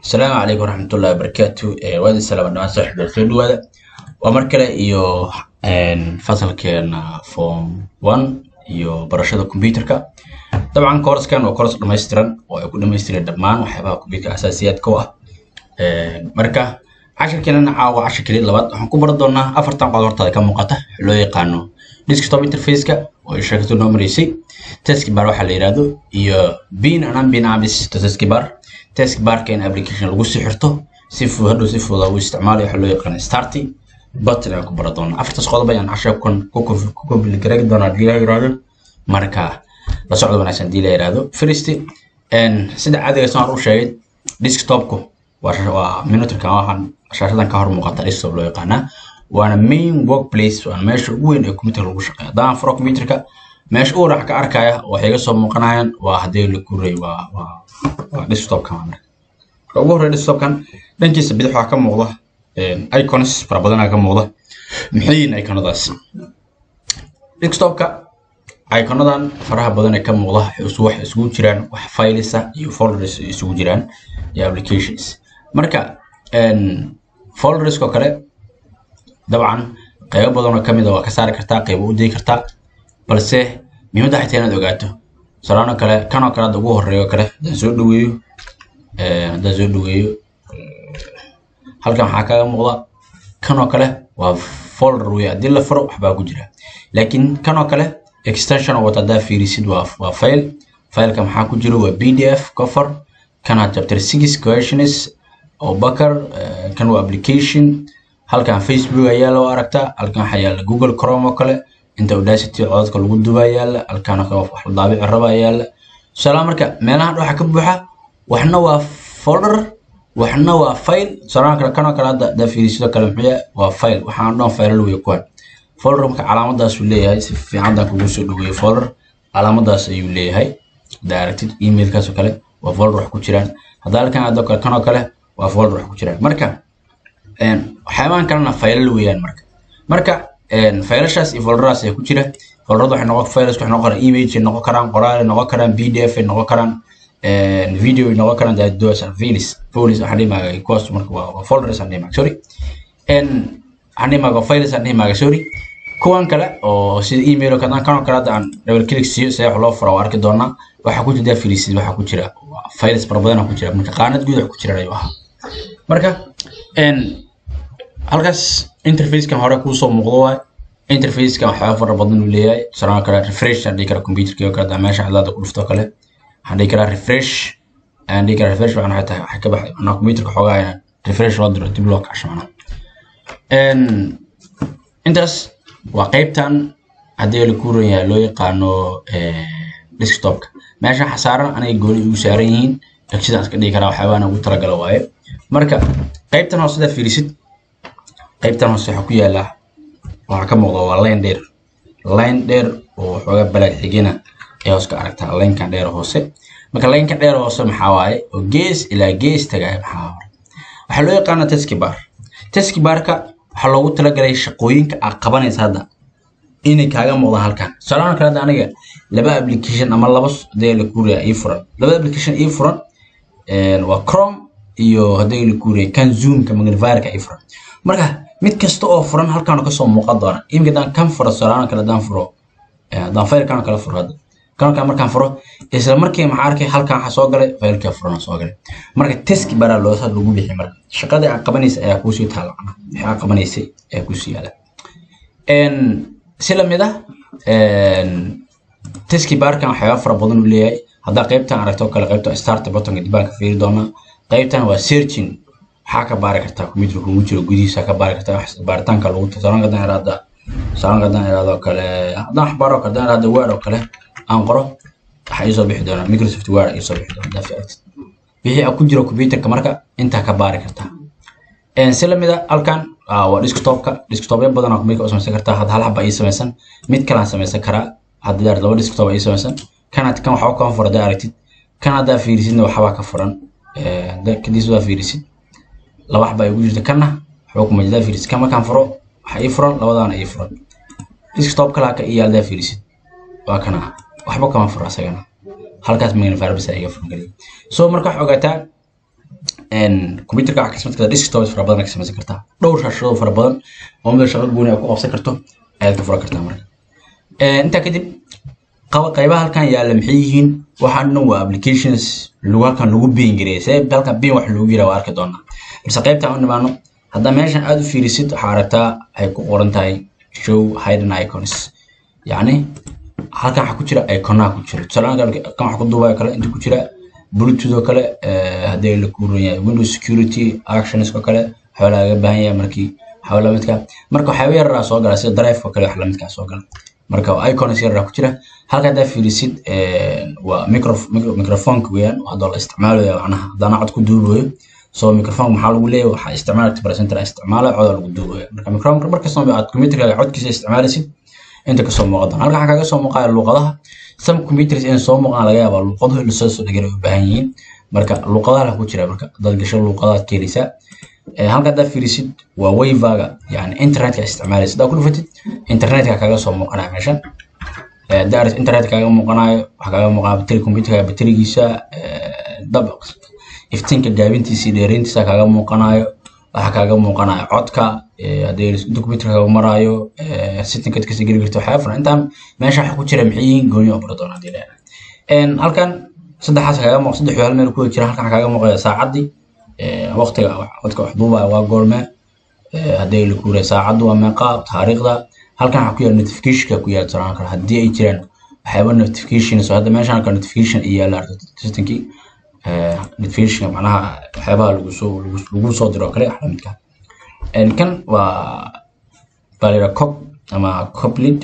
asalaamu calaykum waraxmatullahi wabarakaatu waadi salaam dhamaan saaxiibyaal soo dhawaada waa mar kale iyo fasalkeena form one iyo barashada computerka dabcan koorskan waa koors dhammaystiran oo ay ku dhammaystiran dhammaan waxyaabaha computerka asaasiyaadka u ah marka cashirkeenana caawa cashir keliya labaad waxaan ku baran doonaa afartan qodob hortaada ka muuqata loo yaqaano desktop interfaceka oo sheekadu noo maraysay taskbar waxaa la yidhaahdo iyo bin anan bin abis taskbar taskbarka in application lagu sii xirto si fudud hadhow si fudud ugu isticmaalayo waxaa loo yaqaano starty button ayaan ku baran doonaa afartaas qodob ayaan cashirkan ku komplikareegi doonaa hadii la yidhaahdo marka la socdo wanaagsan hadii la yidhaahdo first sida caadiga saan u sheegay desktopku waa monitorkan waxaan shaashadan ka hor muuqata desktop loo yaqaanaa waana main workplace waana meesha ugu weyn ee computer lagu shaqeeya haddaan furo computerka meesha ugu raac ka arkaya waxay iga soo muuqanayaan waa haddii la kuray waa waa waa desktopkan waa marka marka ugu horreya desktopkan dhankiisa bidix waxaa ka muuqda icons fara badanaa ka muuqda maxay yihiin iconadaas desktopka iconadan faraha badan ee ka muuqda waxay isugu jiraan wax filesa iyo folders isugu jiraan iyo applications marka folderskoo kale dabcan qaybo badanoo ka mid a waa ka saari kartaa qaybo u dii kartaa balse muhiimadda waxay tahay inaad ogaato salaanoo kale kanoo kale hadda ugu horreeyo kale haddaan soo dhaweeyo haddaan soo dhaweeyo halkan waxaa kaga muuqda kanoo kale waa folder wey haddii la furo waxbaa ku jira laakiin kanoo kale extension wata haddaa fiirisid waa waa file fileka maxaa ku jira waa b d f cover kana chapter six questions oo bakar kan waa application halkan facebook ayaa loo aragtaa halkan waxaa yaala google chrome oo kale inta audacity codadka lagu dubaa yaala halkan wax la daabici raba yaala tusaalaha marka meelahan waxaa ka buuxa waxna waa folder waxna waa file tusaalaha kale kanoo kale hadda haddaa fiirisidoo kale muxuu yahay waa file waxaan dhan file wey kuwan folder marka calaamadaasuu leeyahay si fiican haddaan kugu soo dhaweeyo folder calaamadaas ayuu leeyahay haddaa aragtid emailkaas oo kale waa folder wax ku jiraan haddaa halkan adoo kale kanoo kale waa folder wax ku jiraan marka waxyaabahan kalena faylal weeyaan marka marka faylashaas iyo folderaas ayaa ku jira folderada waxay noqon files waxay noqon karaan image ay noqon karaan qoraal ay noqon karaan pdf ay noqon karaan video ay noqon karaan dados files files waxaan dhihi maaga kuwaas marka waa waa folders aan dhihi maaga sorry waxaan dhihi maaga files aan dhihi maaga sorry kuwan kale oo sida email oo kale kanoo kale hadda aan double click siiyo see wax loo fura waa arki doonaa waxaa ku jira files waxaa ku jira files fara badan ku jira marka qaanad guud wax ku jiraan ayuu ahaa marka halkaas interfacekan hore kuusoo muuqdo waay interfacekan waxyaaba fara badan uu leeyahay tusaalaha kale refresh aan dhihi karaa computerkii oo kale hadaa meesha cadaada ku dhufto kale waxaan dhihi karaa refresh ayaan dhihi karaa refresh waxaan waxay tahay waxay ka baxay macnaha computerka xoogaa inaan refresh loo diro dib loo kacsho macnaha intaas waa qaybtan haddii la kuuran yahay loo yaqaano desktopka meesha xasaaran anay gooni ugu saaran yihiin dhagsidaan iska dhigi karaa waxyaabahan ugu talagala waaye marka qaybtan hoose sidaa fiirisid qaybtan hoose waxaa ku yaala waxaa ka muuqda waa line dheer line dheer oo waxoogaa balaag xigina ee hoos ka aragtaa linekan dheer hoose marka lineka dheer hoose maxaa waaye oo gees ilaa gees tagaaya maxaa hore waxaa loo yaqaana taskibar taskibarka waxaa loogu talagalay shaqooyinka aad qabanaysa hadda inay kaaga muuqdaan halkan tusaalahan kale hadda aniga laba application ama laba dee la kuuriya ii furan laba application ii furan waa chrome iyo haddii la kuuriya kan zoomka magnifierka ii furan marka mid kasta oo furan halkaan kasoo muuqan doona imika haddaan kan furo tusaalahan kale haddaan furo haddaan faylkan kale furo hadda kan kale markaan furo isla markii maxaa arkay halkan waxaa soo galay faylkaa furan soo galay marka teski baraa loo lagu bixi marka shaqadii aad qabanaysa ayaa kuusii taala macnaha wixii aad qabanaysay ayaa kuusii yaala si lamid ah teski barkan waxyaaba fara badan uu leeyahay haddaa qaybtan aragto kale qaybta start buttonka dibaan ka fiiri doonaa qaybtan waa searching waxaa ka baari kartaa computer kugu jiro gudihiisa ka baari kartaa wax baaritaanka lagu tasaalanka haddaan iraada tasaalanka haddaan iraado kale haddaan wax baaro haddaan iraado word oo kale aan qoro waxaa iisoo bixi doonaa microsoft word iisoo bixi doonaa haddaa aragtid wixii ku jiro computerka marka intaa ka baari kartaa si lamid a halkan waa desktopka desktopyo badan oo computerka u samaysan kartaa hadda hal haba ii samaysan mid kalaan samaysan karaa haddii aad laba desktop ii samaysan kan kan waxba kama furan haddaa aragtid kan haddaa fiirisidna waxbaa ka furan kadiis waa fiirisid laba xaba igu jirta kanna waxba kuma jirtaa fiirisid kan markaan furo waxa ii furan labadaana ii furan desktop kale haka ii yaaldaa fiirisid waa kana waxba kama furo asagana halkaas magnifier bisa iga furan kaliya so marka waxaa ogaataa computerka waxaa ka samayn kartaa desktops fara badan ka samaysan kartaa dhowr shaashadoo fara badan oo mida shaqo gooni a ku qabsan karto ayaad ka furan kartaa marka intaa kadib qaybaha halkan yaalla maxay yihiin waxaan dhan waa applications lagu halkan lagu biin gareeyay see halkan biin wax lagu yira waa arki doonaa balse qaybtaan u nimaano haddaa meeshan aad u fiirisid waxaa aragtaa ay ku qoran tahay show hidden icons yacni halkan waxaa ku jira iconaha ku jira tusaale kan wax ku duubaya kale inta ku jira bluetooth oo kale haddii la kuuran yahay windows security actions oo kale waxaa laga baahan yahay markii waxaa lamidka marka waxyaaba yaraa soo gala sida drive oo kale wax lamidkaa soo gala marka icons yaraa ku jira halka haddaa fiirisid waa microfonka weeyaan haddoo la isticmaalayo macnaha haddana cod ku duubayo so microphone maxaa lagu leeyahay waxaa isticmaalka presenter isticmaala cod lagu duubayo marka microphone markastoo aad computerkaaga codkiisa isticmaalaysid inta kasoo muuqadan halka waxaa kaga soo muuqaya luuqadaha some computers in soo muuqaan laga yaabaa luuqaduhu in lasoo soo dhigana u baahan yihiin marka luuqadaha ku jira marka dad gasho luuqadaha ka heleysaa halka haddaa fiirisid waa wayvaga yani internetka isticmaalaysid haddaa ku dhufatid internetka kaga soo muuqanaya meeshan daar internet kaaga muuqanayo waxaa kaaga muuqanaya bateri computerka baterigiisa dab iftiinka gaabintiisa iyo dheerayntiisa kaaga muuqanayo waxaa kaaga muuqanaya codka haddii inta computerka kaaga maraayo settingka kasii geli karto waxyaaba furan intaan meesha waxa ku jira maxay yihiin gooni oo bara doona haddii leedahay halkan saddexaas kaaga muuq saddex hal meel ku jira halkan kaaga muuqaya saacaddii waqtiga codka wax duubaya waa goorme haddii la kuuray saacaddu waa meeqa taariikhda halkan waxaa ku yaala notificationka ku yaala tusaale kale haddii ay jiraan waxyaaba notification so hadda meeshan halka notification iyo yaala systemkii notification macnaha waxyaabaha lagu soo lagu soo diro kale wax lamidka kan waa balira cop ama coplid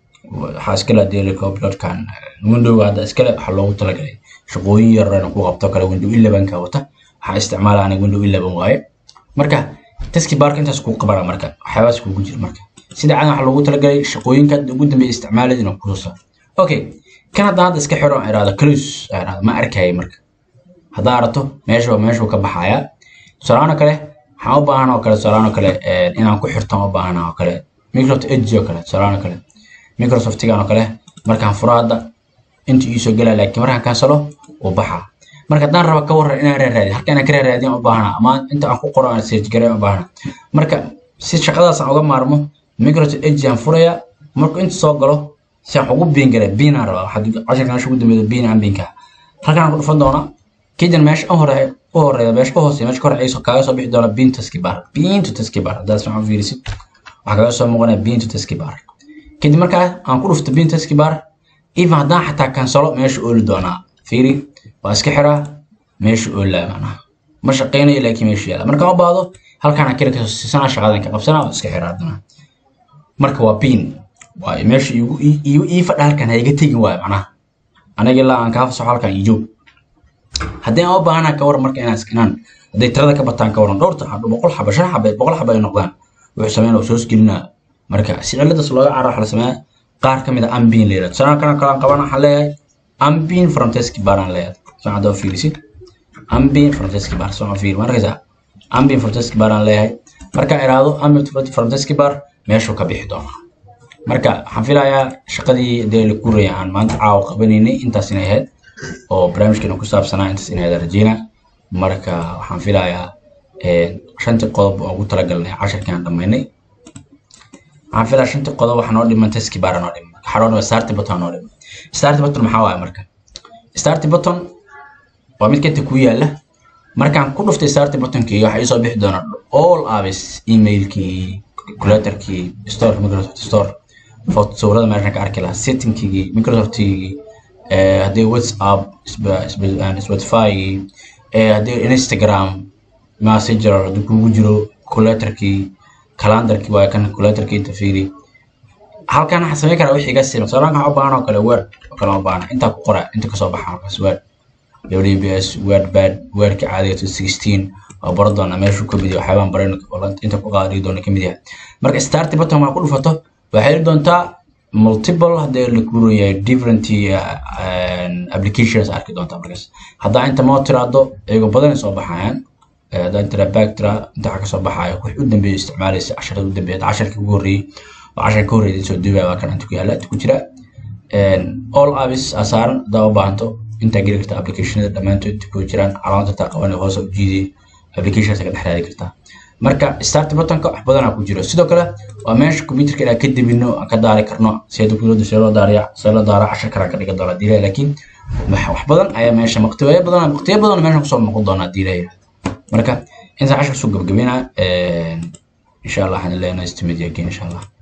waxaa iskale hadii la coplodkan windowga hadda iskale waxaa loogu talagalay shaqooyin yarana ku qabto kale window elevenka wata waxaa isticmaala aniga window eleven waaye marka taski barka intaas kuu qabana marka waxyaabahaas kugu jira marka sida cadan waxaa loogu talagalay shaqooyinka ugu dambeeya isticmaalid inuu kusoo saaro okay kan haddaan hadda iska xiro irahdo close irahdo ma arkaya marka haddaa aragto meesha meeshuu ka baxaya tusaalahaan oo kale waxaan u baahan oo kale tusaalahaan oo kale inaan ku xirto u baahan oo kale microsoft edge oo kale tusaalahaan oo kale microsoftigan oo kale markaan furo hadda inta iisoo gelaa laakiin markaan kansalo uu baxaa marka haddaan raba ka waran inaan raaraadiyo halka inaan ka raaraadiyan u baahana ama inta aan ku qoro aan search gareyn u baahana marka si shaqadaas aan uga maarmo microsoft edge aan furaya markuu inta soo galo si aan ugu biin garay biinaan rabaa waxaad casharka meesha ugu dambeeya biin aan biinka halkan aan ku dhufan doonaa kidan meesha u horeeya u horeeya meesha u hooseeya meesha kor ayso kaaga soo bixi doona biin taski bar biin to taski bar haddaad si fiican fiirisid waxaa kaaga soo muuqanaya biin to taski bar kadib markaa aan ku dhufto biin taski bar even haddaan xataa kansalo meesha ooli doonaa fiiri waa iska xiraa meesha oolaa macnaha ma shaqeynayo laakiin meesha yaala markaan u baahdo halkaan aan kira kasoo siisanaa shaqadan ka qabsanaa waa iska xiraa haddana marka waa biin waa meesha igu ii fadha halkan ha iga tegin waayo macnaha aniga ilaa aan kaa fasaxo halkan ii joog haddii aan u baahanaa ka waran marka inaan inaan hadday tirada ka bataan ka waran dhowrta xabo boqol xabo shan xabo boqol xabo ay noqdaan wuxuu sameyn oo soos gelinaa marka si ciladaas looga carar waxa la sameeyaa qaar ka mid a ambin la yidhahdo sanaa kana kalaan qaban waxaan leeyahay ambin from teski baraan leeyahay soo hadda fiirisid ambin from teski bar soo fiir markaysa ambin from teski baraan leeyahay markaan iraahdo ambin from teski bar meeshuu ka bixi doonaa marka waxaan filayaa shaqadii dee la kuraya aan maanta caawa qabanaynay intaas inay ahayd oo barnaamijkeena ku saabsanaa intaas inay ahayd rajeyna marka waxaan filayaa shantii qodob oo ugu talagalnay casharkii aan dhammaynay waxaan filayaa shantii qodob waxaa noo dhiman teski baara noo dhiman waxaa noo dhiman starty button noo dhiman starty button maxaa waaye marka starty button waa mid kanta ku yaala markaan ku dhuftay starty buttonkii waxaa iisoo bixi doona all apps emailkii calculatorkii store microsoft store sawirada meeshan ka arki lahaa settingkii microsoftkii haddii whatsapp spotifygii haddii instagram messenger haddii kugu jiro calculatorkii calendarkii waa kan calculatorkii inta fiiri halkan waxaan samayn karaa wixii iga sima tusaalahan waxaan u baahan oo kale word oo kale u baahan intaa ku qora inta kasoo baxa markaas word wbs word bad wordka caadiga to sixteen waa baro doonaa meeshuu ka mid yahay waxyaabaan baran inta ku qaadigi doona ka mid yahay marka starty button waa ku dhufato waxay heli doontaa multiple haddii la kuurayahay different applications arki doontaa markaas haddaa inta moo tiraado iyagoo badan soo baxayaan haddaa intira back tira inta waxa kasoo baxayo wix u dambeeya isticmaalaysa casharada u dambeeya casharkii ugu horreeyey oo casharka ka horreeyay soo duubaya waa kan inta ku yaala inta ku jira all apps aa saaran haddaa u baahanto intaa geli karta applicationada dhammaantood inta ku jiraan calaamada taa qabanay hoose u jiiday applications ka dhex raadi kartaa marka start buttonka wax badanaa ku jiro sidoo kale waa meesha computerka inaan ka debino aan ka daari karno sida kulada see loo daariya see loo daara cashar kale aan ka dhigan doona diilaya laakiin wax badan ayaa meesha waqtiyo badan waqtiyo badan meesha kusoo noqon doonaa diilaya marka intaan cashar soo gabagabeynaa insha allah waxaan leenahay istimid again insha allah